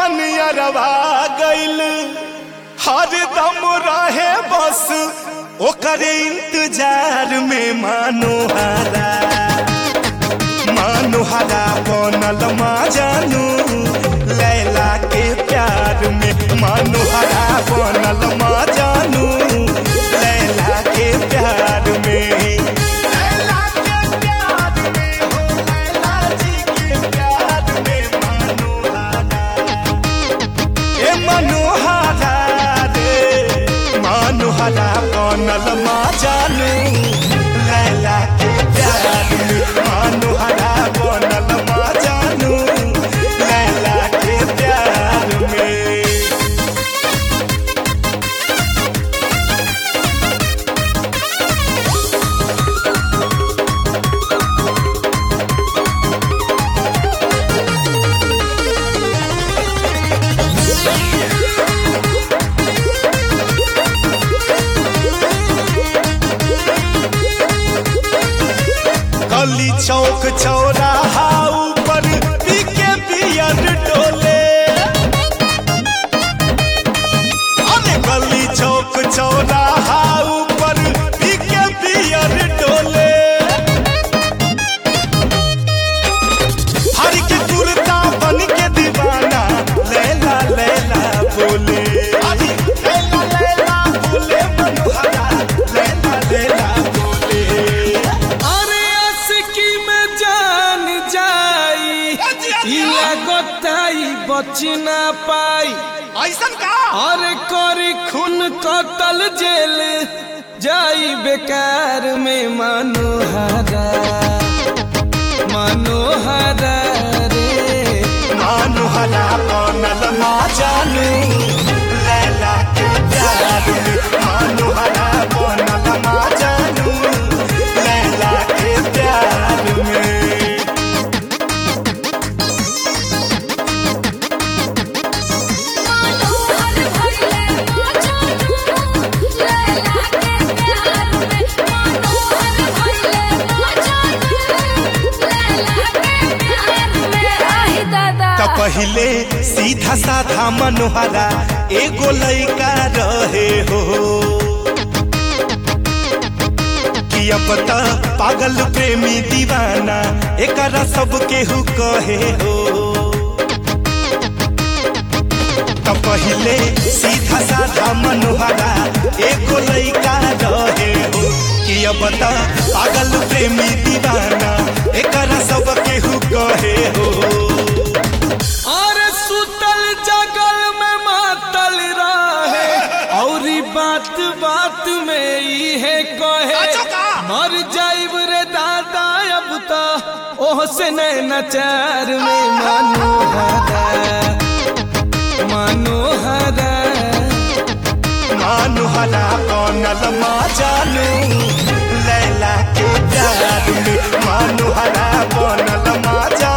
मन अरवा गइल हर दम रहे बस ओकर इंतजार में मानोहारा मानोहारा बनल मा जानू लैला के प्यार में मानोहारा बनल मा जानू लैला के प्यार में लैला के प्यार में हो लैला जी के प्यार में मानोहारा ए मनोहरा रे मनोहरा बनल मा जानू लैला के प्यार में मनोहरा बनल मा जानू लैला के प्यार में गली चौक चौराहा ऊपर पीके पियर डोले अरे गली चौक चौराहा ऊपर पीके पियर डोले हर के कुर्ता बन के दीवाना लैला लैला बोले अरे लैला लैला बोले मनोहरा लैला लैला बोले अरे अस्की में जान जाई इला गोताई बची ना पाई ऐसन का अरे करी खून कतल जेल जाई बेकार में मनोहरा मनोहरा रे मानुहरा बनल मा जानू लैला के प्यार में मानुहरा बनल मा जानू लैला के प्यार में मनोहर भइले मजानू लैला के प्यार में मनोहर भइले मजानू लैला के प्यार में आई दादा त पहिले सीधा साधा मनोहरा एगो लइका रहे हो कि अब त पागल प्रेमी दीवाना एकरा सब केहू कहे हो त पहिले सीधा साधा मनोहरा एगो लइका रहे हो कि अब त पागल प्रेमी दीवाना एकरा सब केहू कहे हो और सुतल जगल में मातल रहे और बात बात में इहे कहे मर जाइब रे दादा अब तो ओह से नचार में मनोहरा मनोहरा मानुहरा बनल मा जानू लैला के प्यार में मानुहरा बनल मा जानू